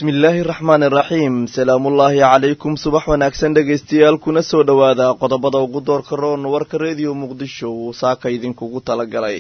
bismillaahi raxmaani raxiim salaamullaahi calaykum subax wanaagsan dhegaystayaal kuna soo dhowaada qodobada ugu doorka roon warka rediyo muqdisho uu saaka idinkugu talagalay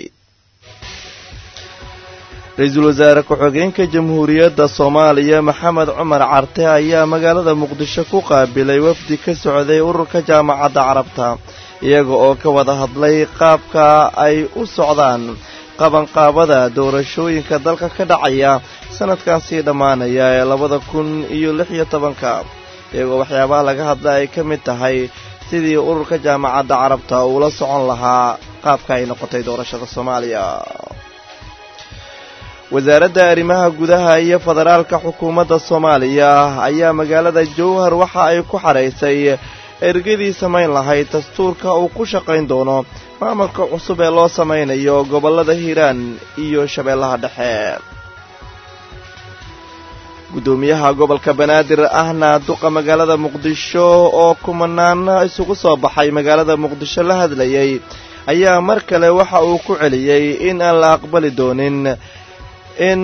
ra-iisul wasaare ku-xigeenka jamhuuriyadda soomaaliya maxamed cumar carte ayaa magaalada muqdisho ku qaabilay wafdi ka socday ururka jaamacadda carabta iyaga oo ka wada hadlay qaabka ay u socdaan qabanqaabada doorashooyinka dalka ka dhacaya sanadkan sii dhammaanaya ee labada kun iyo lix iyo tobanka iyagoo waxyaabaha laga hadla ay ka mid tahay sidii ururka jaamacadda carabta uula socon lahaa qaabka ay noqotay doorashada soomaaliya wasaaradda arrimaha gudaha iyo federaalka xukuumadda soomaaliya ayaa magaalada jowhar waxa ay ku xadhaysay ergadii samayn lahayd dastuurka uu ku shaqayn doono maamulka cusub ee loo samaynayo gobollada hiiraan iyo shabeellaha dhexe guddoomiyaha gobolka banaadir ahna duqa magaalada muqdisho oo kumanaan isugu soo baxay magaalada muqdisho la hadlayay ayaa mar kale waxa uu ku celiyey in aan la aqbali doonin in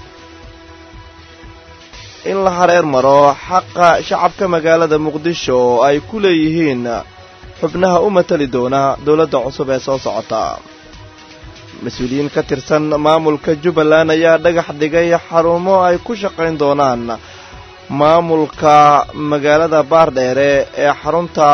in la hareer maro xaqa shacabka magaalada muqdisho oo ay ku leeyihiin xubnaha u matali doona dowladda cusub ee soo socota mas-uuliyiin ka tirsan maamulka jubbaland ayaa dhagax dhigay xarumo ay ku shaqayn doonaan maamulka magaalada baardheere ee xarunta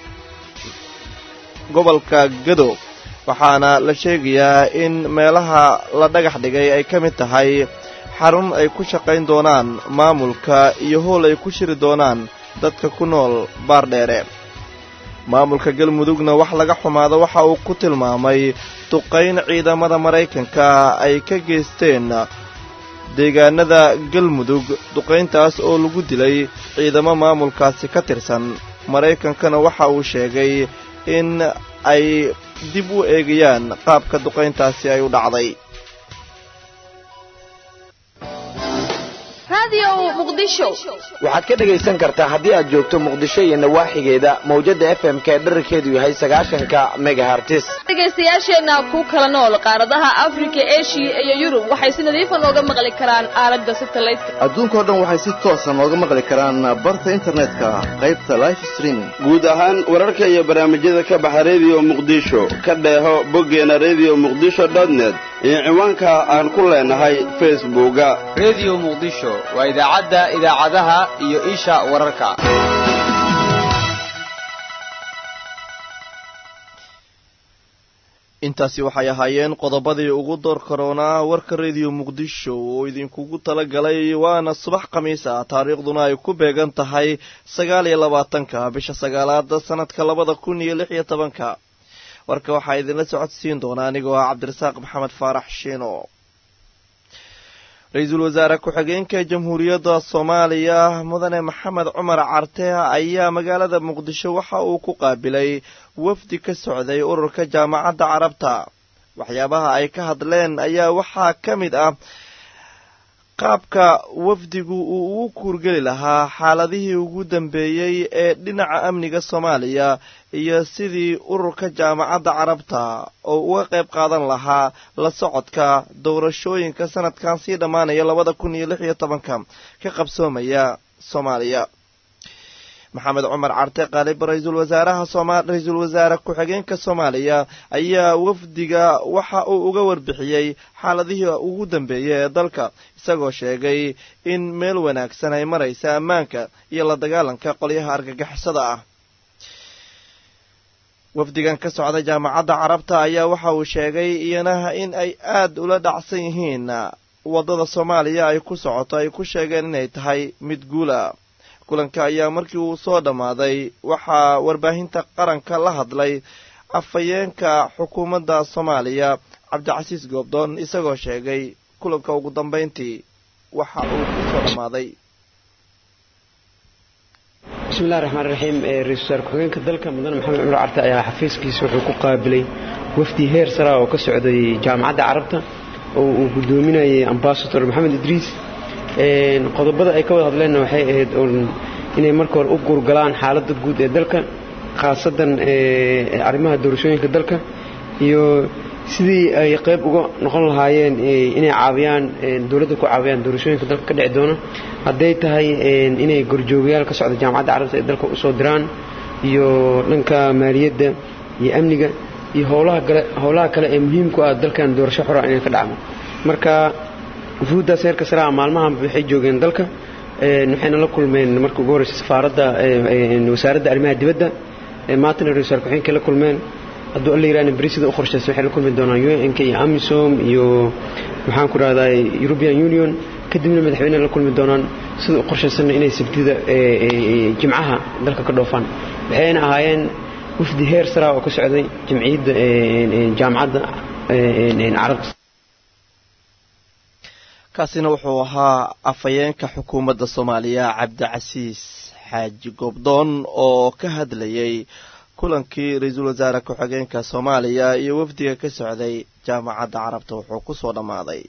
gobolka gado waxaana la sheegayaa in meelaha la dhagax dhigay ay ka mid tahay xarun ay ku shaqayn doonaan maamulka iyo howl ay ku shiri doonaan dadka ku nool baardheere maamulka galmudugna wax laga xumaado waxa uu ku tilmaamay duqayn ciidamada maraykanka ay ka geysteen deegaanada galmudug duqayntaas oo lagu dilay ciidamo maamulkaasi ka tirsan maraykankana waxa uu sheegay in ay dib u eegayaan qaabka duqayntaasi ay u dhacday waxaad ka dhegaysan kartaa haddii aad joogto muqdisho iyo nawaaxigeeda mawjadda f m ka dherarkeedu yahay sagaashanka megahartis dhegaystayaasheenna ku kala nool qaaradaha afrika eshiya iyo yurub waxay si nadiifa nooga maqli karaan aalada satalaydka adduunkao dhan waxay si toosa nooga maqli karaan barta internetka qaybta life streaming guud ahaan wararka iyo barnaamijyada ka baxa rediyo muqdisho ka dheeho boggeena rediyo muqdisho dotnet iyo ciwaanka aan ku leenahay facebooka rediyo muqdisho waa idaacadda idaacadaha iyo isha wararka intaasi waxay ahaayeen qodobadii ugu door karoonaa warka rediyo muqdisho oo idinkugu tala galay waana subax khamiis ah taariikhduna ay ku beegan tahay sagaal iyo labaatanka bisha sagaalaad sanadka labada kun iyo lix iyo tobanka warka waxaa idinla socodsiin doonaa anigoo ah cabdirasaaq maxamed faarax shiino ra-iisul wasaare ku-xigeenka jamhuuriyadda soomaaliya mudane maxamed cumar carte ayaa magaalada muqdisho waxa uu ku qaabilay wafdi ka socday ururka jaamacadda carabta waxyaabaha ay ka hadleen ayaa waxaa ka mid ah qaabka wafdigu uu ugu kuurgeli lahaa xaaladihii ugu dambeeyey ee dhinaca amniga soomaaliya iyo sidii ururka jaamacadda carabta oo uga qayb qaadan lahaa la socodka doorashooyinka sanadkan sii dhammaanaya labada kun iyo lix iyo tobanka ka qabsoomaya soomaaliya maxamed cumar carte qaalib ra-iisul wasaaraha ra-iisul wasaare ku-xigeenka soomaaliya ayaa wafdiga waxa uu uga warbixiyey xaaladihii ugu dambeeyay ee dalka isagoo sheegay in meel wanaagsan ay maraysa ammaanka iyo la dagaalanka qolyaha argagixisada ah wafdigan ka socda jaamacadda carabta ayaa waxa uu sheegay iyana in ay aad ula dhacsan yihiin waddada soomaaliya ay ku socoto ay ku sheegeen inay tahay mid guula kulanka ayaa markii uu soo dhammaaday waxaa warbaahinta qaranka la hadlay afhayeenka xukuumadda soomaaliya cabdicasiis goobdoon isagoo sheegay kulanka ugu dambayntii waxa uu ku soo dhammaaday bismillahi raxmaan raxiim ra-isul wasaare ku-xigeenka dalka mudane maxamed cumar carte ayaa xafiiskiisa wuxuu ku qaabilay wafdi heer sara oo ka socday jaamacadda carabta oo uu gudoominayay ambasador maxamed idriis qodobada ay ka wada hadleenna waxay ahayd inay marka hore u guurgalaan xaaladda guud ee dalka khaasadan arrimaha doorashooyinka dalka iyo sidii ay qayb uga noqon lahaayeen inay caawiyaan dowladda ku caawiyaan doorashooyinka dalka ka dhici doona hadday tahay inay gorjoogayaal ka socda jaamacadda carabta ay dalka usoo diraan iyo dhanka maaliyadda iyo amniga iyo howlaha kale howlaha kale ee muhiimku ah dalkan doorasho xora inay ka dhacdo marka wufuuddaas heerka saraa maalmahan waxay joogeen dalka waxayna la kulmeen marka ugu horreysa safaaradda wasaaradda arrimaha dibadda maantana ra-isul wasaar ku-xigeenkay la kulmeen hadduu alla yirahna beri sida u qorshaysan waxay la kulmi doonaan un k iyo amisom iyo maxaan ku rahdaa european union kadibna madaxweyneha la kulmi doonaan sida u qorshaysanna inay sabtida jimcaha dalka ka dhoofaan waxayna ahaayeen wafdi heer saraa oo ka socday jamciyadda jaamacadda carabta kaasina wuxuu ahaa afhayeenka xukuumadda soomaaliya cabdicasiis xaaji goobdoon oo ka hadlayay kulankii ra-iisul wasaare ku-xigeenka soomaaliya iyo wafdiga ka socday jaamacadda carabta wuxuu ku soo dhammaaday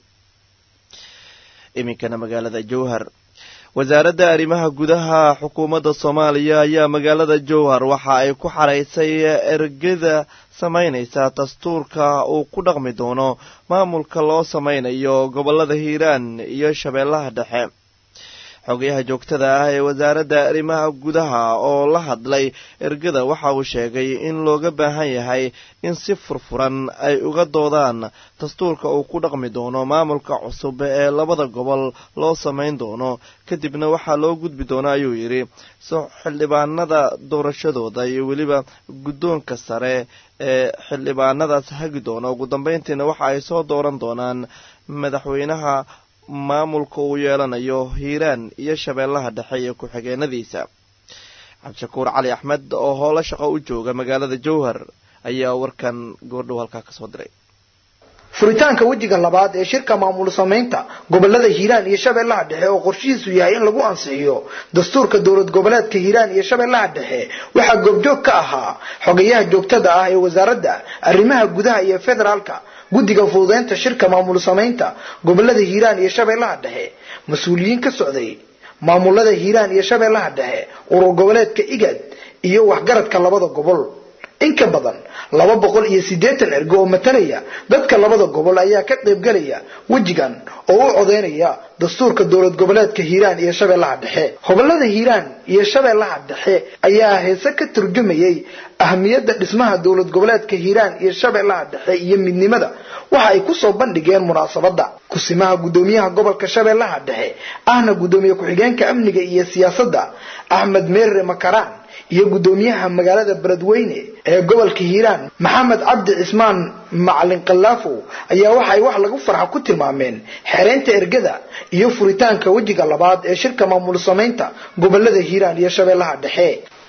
iminkana magaalada jowhar wasaaradda arrimaha gudaha xukuumadda soomaaliya ayaa magaalada jowhar waxa ay ku xaraysay ergada samaynaysa dastuurka uu ku dhaqmi doono maamulka loo samaynayo gobollada hiiraan iyo shabeellaha dhexe xogayaha joogtada ah ee wasaaradda arrimaha gudaha oo la hadlay ergada waxa uu sheegay in looga baahan yahay in si furfuran ay uga doodaan dastuurka uu ku dhaqmi doono maamulka cusub ee labada gobol loo samayn doono kadibna waxaa loo gudbi doona ayuu yidhi so xildhibaanada doorashadooda iyo weliba guddoonka sare ee xildhibaanadaas hagi doona ugu dambayntiina waxa ay soo dooran doonaan madaxweynaha maamulka uu yeelanayo hiiraan iyo shabeellaha dhexe iyo ku-xigeenadiisa cabdishakuur cali axmed oo howlo shaqo u jooga magaalada jowhar ayaa warkan goordhow halkaa kasoo diray furitaanka wejiga labaad ee shirka maamul samaynta gobolada hiiraan iyo shabeellaha dhexe oo qorshihiisu yahay in lagu ansixiyo dastuurka dowlad goboleedka hiiraan iyo shabeellaha dhexe waxaa goobjoog ka ahaa xogayaha joogtada ah ee wasaaradda arrimaha gudaha iyo federaalka guddiga fududeynta shirka maamul samaynta gobolada hiiraan iyo shabeellaha dhexe mas-uuliyiin ka socday maamulada hiiraan iyo shabeellaha dhexe urur goboleedka igad iyo waxgaradka labada gobol in ka badan laba boqol iyo siddeetan ergo oo matalaya dadka labada gobol ayaa ka qaybgelaya wejigan oo u codeynaya dastuurka dowlad goboleedka hiiraan iyo shabeellaha dhexe gobolada hiiraan iyo shabeellaha dhexe ayaa heese ka turjumayay ahamiyadda dhismaha dowlad goboleedka hiiraan iyo shabeellaha dhexe iyo midnimada waxa ay kusoo bandhigeen munaasabadda kusimaha guddoomiyaha gobolka shabeellaha dhexe ahna guddoomiye ku-xigeenka amniga iyo siyaasadda axmed meerre makaraan iyo guddoomiyaha magaalada beledweyne ee gobolka hiiraan maxamed cabdi cismaan macalin kalaafow ayaa waxay wax lagu farxa ku tilmaameen xereynta ergada iyo furitaanka wejiga labaad ee shirka maamul samaynta gobolada hiiraan iyo shabeellaha dhexe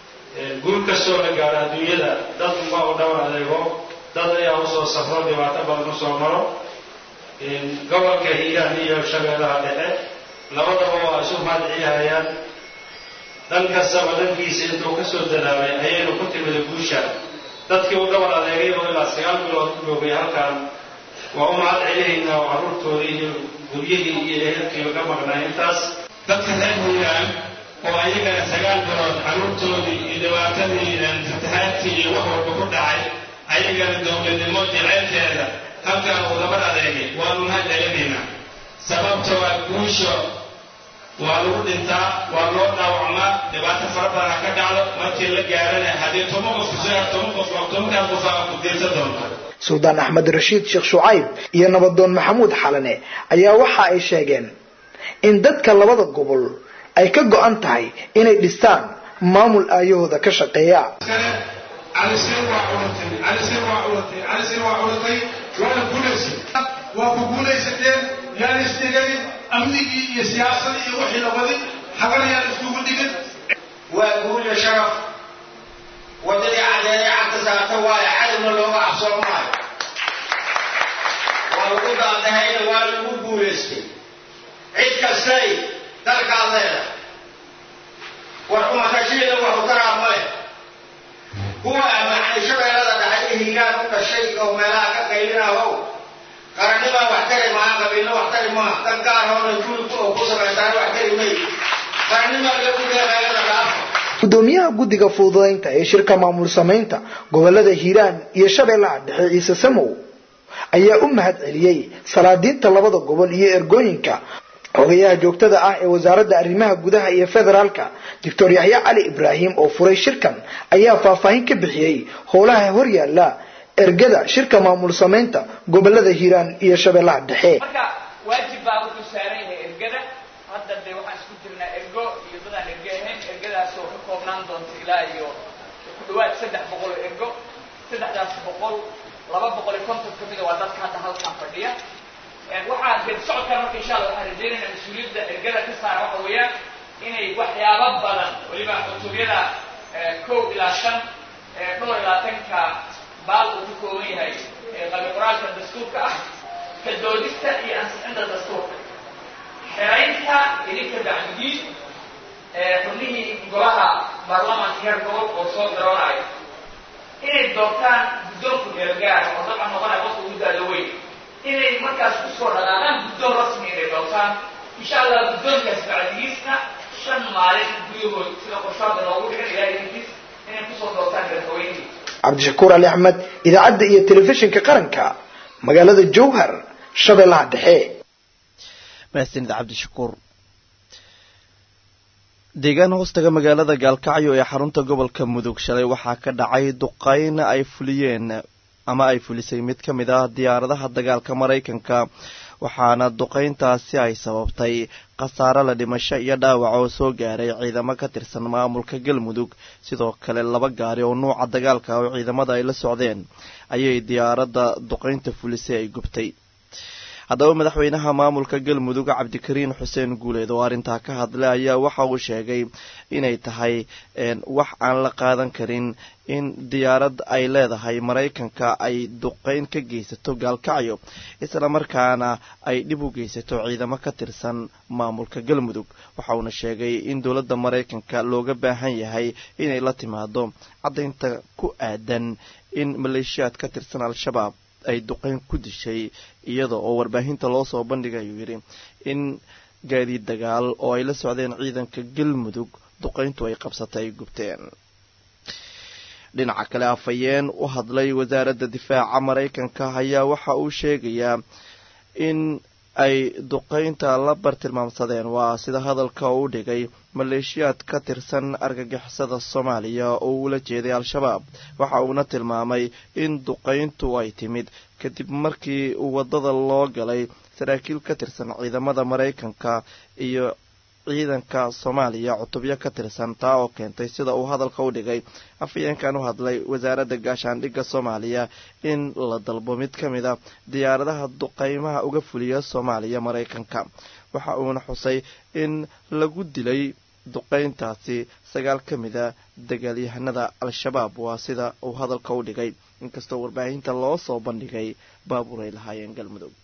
guul kastoo la gaaro adduunyada dad unba u dhawan adeego dad ayaa usoo safro dhibaato badan usoo maro gobolka hiiraan iyo shabeellaha dhexe labadaba waa isu mahadcelihayaan dhan kastaba dhankiisa intuu ka soo dadaabay ayaynu ku timida guusha dadkii u dhabar adeegay oo ilaa sagaal bilood ku joogay halkan waa u mahad celihaynaa oo carruurtoodii iyo guryihii iyo ehelkii laga maqnaa intaas dadka reer hiiraan oo ayagana sagaal bilood carruurtoodii iyo dhibaatadii fatahaadkii iyo wax walba ku dhacay ayagana dowladnimo jaceylkeeda halkan uu dabar adeegay waanu mahad celinaynaa sababtoo ah guusha waa lagu dhintaa waa loo dhaawacmaa dhibaato fara badana ka dhacdo markii la gaarana haddii toban qof kusoa toban qof tobankaa qof aa ku diirsan doonta suldaan axmed rashiid sheekh shucayb iyo nabadoon maxamuud xalane ayaa waxa ay sheegeen in dadka labada gobol ay ka go-an tahay inay dhistaan maamul aayahooda ka shaqeeya calisir waa culatay calisir waa culatay calisir waa culatay waana guulaysay waa ku guulaysateen yaan isdhigayn amnigii iyo siyaasadii iyo wixii la wadin xagana yaan iskugu dhigin waa guulya sharaf waddadii cadeeday cagta saarta waayo cadowna looga cabsoon maayo waa lagu daadahayna waa lagu guulaystay cid kastay dalkaad leedahay war umakashiina waxu karaa male kuwa amacay shabeellada dhaxay ee hiiraan u dhashay oo meelaha ka qaylinahow qarannimaa wax tari maa qabiilna wax tari maa dan gaarhoona juulku oo ku samaysaa wax tari may qarannimaa lagu deeqayada dhaafa gudoomiyaha guddiga fududaynta ee shirka maamul samaynta gobolada hiiraan iyo shabeellaha dhexe ciise samow ayaa u mahad celiyey salaadiinta labada gobol iyo ergooyinka xogayaha joogtada ah ee wasaaradda arrimaha gudaha iyo federaalka doctor yaxya cali ibraahim oo furay shirkan ayaa faahfaahin ka bixiyey howlaha horyaala ergada shirka maamul samaynta gobolada hiiraan iyo shabeellaha dhexe marka waajib baa wuxuu saaran yahay ergada hadda dee waxaan isku jirnaa ergo iyo dadaan erge ahayn ergadaasoo ka koobnaan doonta ilaa iyo ku dhawaad saddex boqol oo ergo saddexdaas boqol laba boqol iyo konton ka mida waa dadka hadda halkan fadhiya waxaa geed socodkan marka insha allah waxaan rajeynayna mas-uuliyadda ergada ka saara waxa weeyaan inay waxyaabo badan weliba cutubiyada kow ilaa shan dhowr iyo labaatanka baal uu ka kooban yahay qabi qoraalka dastuurka ah ka doodista iyo ansixinta dastuurka xeraynta idinka bacdigiin xubnihii golaha baarlamaanka heer gobol oo soo garoonayo inay doortaan guddoonku meelgaara oo dabcan noqonaya qofka ugu daada weyn inay markaas kusoo dhaqaaqaan guddoon rasmi inay doortaan insha allah guddoonkaas bacdigiisna shan maalin gudahood sida qorshaada loogu dhigan ilaa idinkiis inay kusoo doortaan madaxweynihii cabdishakuur ali axmed idaacadda iyo telefishinka qaranka magaalada jowhar shabeellaha dhexe mahadsanid cabdishakuur deegaan hoostaga magaalada gaalkacyo ee xarunta gobolka mudug shalay waxaa ka dhacay duqayn ay fuliyeen ama ay fulisay mid ka mid ah diyaaradaha dagaalka maraykanka waxaana duqayntaasi ay sababtay khasaare la dhimasho iyo dhaawac oo soo gaaray ciidamo ka tirsan maamulka galmudug sidoo kale laba gaari oo nuuca dagaalka oo ciidamada ay la socdeen ayay diyaaradda duqaynta fulisay ay gubtay haddaba madaxweynaha maamulka galmudug cabdikariin xuseen guuleed oo arrintaa ka hadlay ayaa waxa uu sheegay inay tahay wax aan la qaadan karin in diyaarad ay leedahay maraykanka ay duqayn ka geysato gaalkacyo islamarkaana ay dhib u geysato ciidamo ka tirsan maamulka galmudug waxa uuna sheegay in dowladda maraykanka looga baahan yahay inay la timaado caddaynta ku aadan in maleeshiyaad ka tirsan al-shabaab ay duqayn ku dishay iyada oo warbaahinta loo soo bandhigay ayuu yidhi in gaadiid dagaal oo ay la socdeen ciidanka galmudug duqayntu ay qabsatay ay gubteen dhinaca kale afhayeen u hadlay wasaaradda difaaca maraykanka ayaa waxa uu sheegayaa in ay duqaynta la bartilmaamsadeen waa sida hadalka u dhigay maleeshiyaad ka tirsan argagixisada soomaaliya oo ula jeeday al-shabaab waxa uuna tilmaamay in duqayntu ay timid kadib markii waddada loo galay saraakiil ka tirsan ciidamada maraykanka iyo ciidanka soomaaliya cutubyo ka tirsan taa oo keentay sida uu hadalka u dhigay afhayeenkan u hadlay wasaaradda gaashaandhigga soomaaliya in la dalbo mid ka mid a diyaaradaha duqaymaha uga fuliya soomaaliya maraykanka waxa uuna xusay in lagu dilay duqayntaasi sagaal ka mid a dagaalyahanada al-shabaab waa sida uu hadalka u dhigay inkastoo warbaahinta loo soo bandhigay baabuur ay lahaayeen galmudug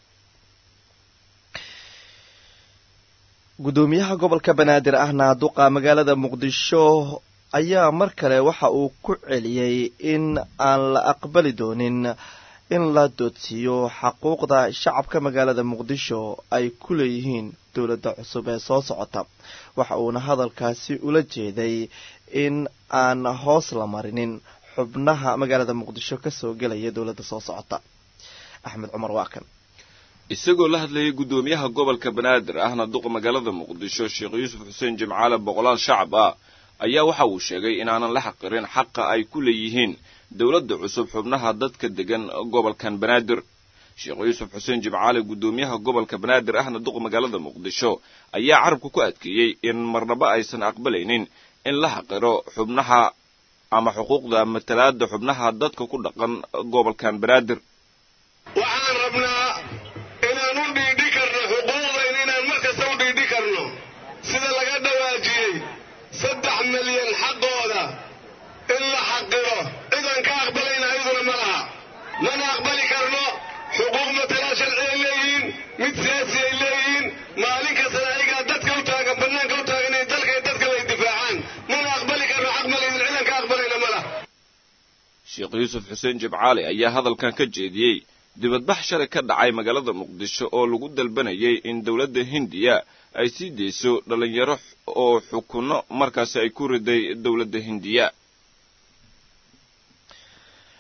gudoomiyaha gobolka banaadir ahna duqa magaalada muqdisho ayaa mar kale waxa uu ku celiyey in aan la aqbali doonin in la doodsiiyo xaquuqda shacabka magaalada muqdisho ay ku leeyihiin dowladda cusub ee soo socota waxa uuna hadalkaasi ula jeeday in aan hoos la marinin xubnaha magaalada muqdisho kasoo gelaya dowladda soo socota axmed cumar waa kan isagoo la hadlayay guddoomiyaha gobolka banaadir ahna duqa magaalada muqdisho sheekh yuusuf xuseen jimcaale boqolaal shacab ah ayaa waxa uu sheegay inaanan la xaqirin xaqa ay ku leeyihiin dowladda cusub xubnaha dadka degan gobolkan banaadir sheekh yuusuf xuseen jimcaale guddoomiyaha gobolka banaadir ahna duqa magaalada muqdisho ayaa carabka ku adkeeyey in marnaba aysan aqbalaynin in la xaqiro xubnaha ama xuquuqda matalaada xubnaha dadka ku dhaqan gobolkan banaadir waxaan rabnaa inaan u dhiidhi karno xuquuqdayn inaan mar kasta u dhiidhi karno sida laga dhawaajiyey saddex milyan xaqooda in la xaqiro cidaan ka aqbalayna ayaduna ma laha mana aqbali karno xuquuq matalaa sharci ay leeyihiin mid siyaasi ay leeyihiin maalin kastana ayagaa dadka u taagan bannaanka u taagan in dalka iyo dadka way difaacaan mana aqbali karno xaq malaydin cidaan ka aqbalayna ma laha sheekh yuusuf xuseen jimcaale ayaa hadalkan ka jeediyey dibadbax shalay ka dhacay magaalada muqdisho oo lagu dalbanayay in dowladda hindiya ay sii deyso dhallinyaro oo xukunno markaasi ay ku riday dowladda hindiya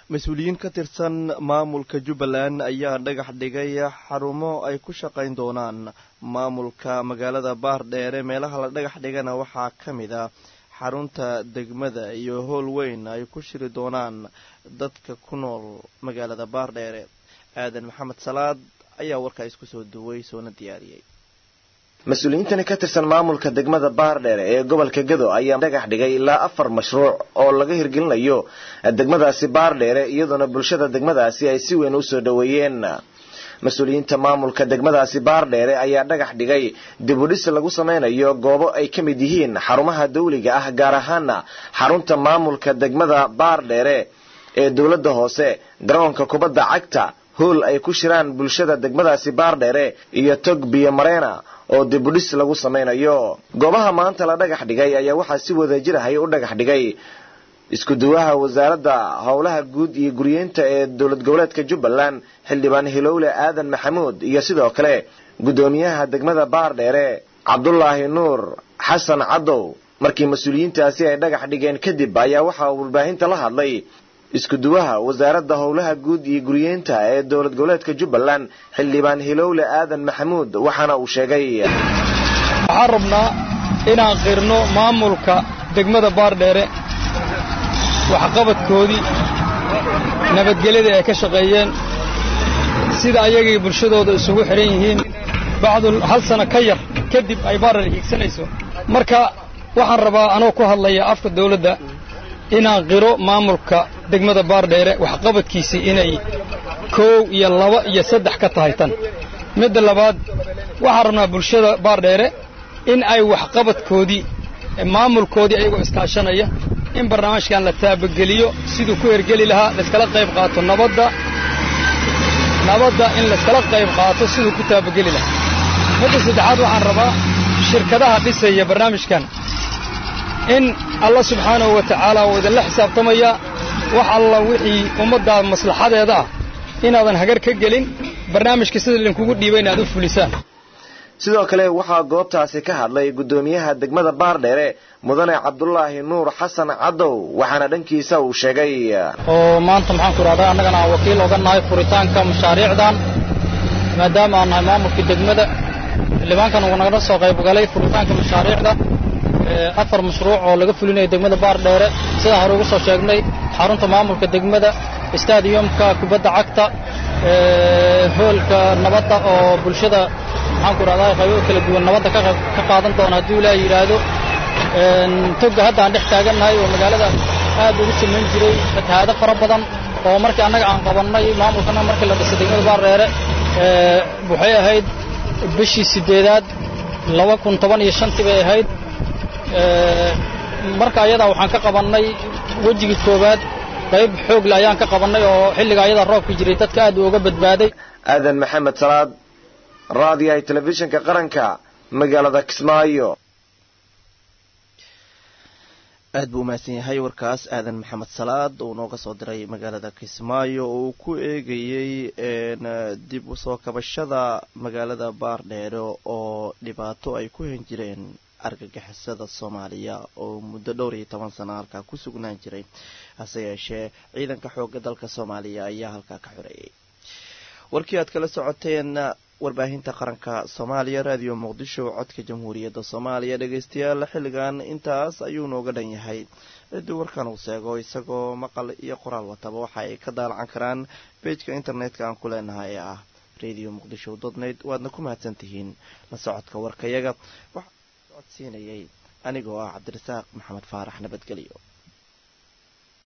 mas-uuliyiin ka tirsan maamulka jubbaland ayaa dhagax dhigay xarumo ay ku shaqayn doonaan maamulka magaalada baardheere meelaha la dhagax dhigana waxaa ka mid a xarunta degmada iyo howl weyn ay ku shiri doonaan dadka ku nool magaalada baardheere aadan maxamed salaad ayaa warkaa isku soo duway soona diyaariyey mas-uuliyiintani ka tirsan maamulka degmada baardheere ee gobolka gado ayaa dhagax dhigay ilaa afar mashruuc oo laga hirgelinayo degmadaasi baardheere iyadoona bulshada degmadaasi ay si weyn usoo dhoweeyeen mas-uuliyiinta maamulka degmadaasi baardheere ayaa dhagax dhigay dibudhis lagu samaynayo goobo ay ka mid yihiin xarumaha dawliga ah gaar ahaana xarunta maamulka degmada baardheere ee dowladda hoose garoonka kubadda cagta hool ay ku shiraan bulshada degmadaasi baardheere iyo tog biyo mareena oo dibudhis lagu samaynayo goobaha maanta la dhagax dhigay ayaa waxaa si wada jirahay u dhagax dhigay isku-duwaha wasaaradda howlaha guud iyo guryeynta ee dowlad goboleedka jubbaland xildhibaan hilowle aadan maxamuud iyo sidoo kale guddoomiyaha degmada baardheere cabdulaahi nuur xasan cadow markii mas-uuliyiintaasi ay dhagax dhigeen kadib ayaa waxaa warbaahinta la hadlay isku-duwaha wasaaradda howlaha guud iyo guryeynta ee dowlad goboleedka jubbaland xildhibaan hilowle aadan maxamuud waxaana uu sheegay waxaan rabnaa inaan qirno maamulka degmada baardheere waxqabadkoodii nabadgelyada ay ka shaqeeyeen sida ayagay bulshadooda isugu xidhan yihiin bacdul hal sano ka yar kadib ay baardheere hiigsanayso marka waxaan rabaa anoo ku hadlaya afka dawladda inaan qiro maamulka degmada baardheere waxqabadkiisii inay koow iyo laba iyo saddex ka tahay tan midda labaad waxaan rabnaa bulshada baardheere in ay waxqabadkoodii maamulkoodii ayagoo iskaashanaya in barnaamijkan la taabageliyo siduu ku hergeli lahaa layskala qayb qaato nabadda nabadda in layskala qayb qaato siduu ku taabageli lahaa midda saddexaad waxaan rabaa shirkadaha dhisaya barnaamijkan in alla subxaanahu wa tacaala uu idinla xisaabtamaya wax alla wixii ummaddaa maslaxadeeda ah inaadan hagar ka gelin barnaamijka sida idinkugu dhiiba inaad u fulisaan sidoo kale waxaa goobtaasi ka hadlay guddoomiyaha degmada baardheere mudane cabdulaahi nuur xasan cadow waxaana dhankiisa uu sheegay oo maanta maxaan ku idhahdaa annagana aan wakiil oga nahay furitaanka mashaariicdan maadaama aan nahay maamulkii degmada xildhibaankan uu nagala soo qaybgalay furitaanka mashaariicda afar mashruuc oo laga fulinayo degmada baardheere sidaan hore ugu soo sheegnay xarunta maamulka degmada stadiyumka kubadda cagta hoolka nabadda oo bulshada maxaan ku idhahdaa qaybo kala duwan nabadda ka ka qaadan doona hadduu ilaaha yidhaahdo togga hadda aan dhex taagannahay oo magaalada aad ugu samayn jiray fatahaado fara badan oo markii annaga aan qabannay maamulkana markii la dhisay degmada baardheere waxay ahayd bishii sideedaad laba kun toban iyo shantii bay ahayd marka ayadaa waxaan ka qabannay wejigii koowaad qayb xoogle ayaan ka qabannay oo xilliga ayadaa roobka jiray dadka aad uga badbaaday aadan maxamed salaad raadiyaha telefishinka qaranka magaalada kismaayo aad buu umahadsan yahay warkaas aadan maxamed salaad uu nooga soo diray magaalada kismaayo oo uu ku eegayey dib u soo kabashada magaalada baardheere oo dhibaato ay ku hen jireen argagixisada soomaaliya oo muddo dhowr iyo toban sano halkaa ku sugnaan jiray hase yeeshee ciidanka xoogga dalka soomaaliya ayaa halkaa ka xoreeyay warkii aad kala socoteen warbaahinta qaranka soomaaliya raadiyo muqdisho codka jamhuuriyadda soomaaliya dhegeystayaal xilligan intaas ayuu nooga dhan yahay ciddii warkan uu seego isagoo maqal iyo qoraal wataba waxa ay ka daalacan karaan bejka internetka aan ku leenahay ee ah radio muqdisho dotnet waadna ku mahadsan tihiin la socodka warkayaga waxaa socodsiinayay anigoo ah cabdirasaaq maxamed faarax nabadgelyo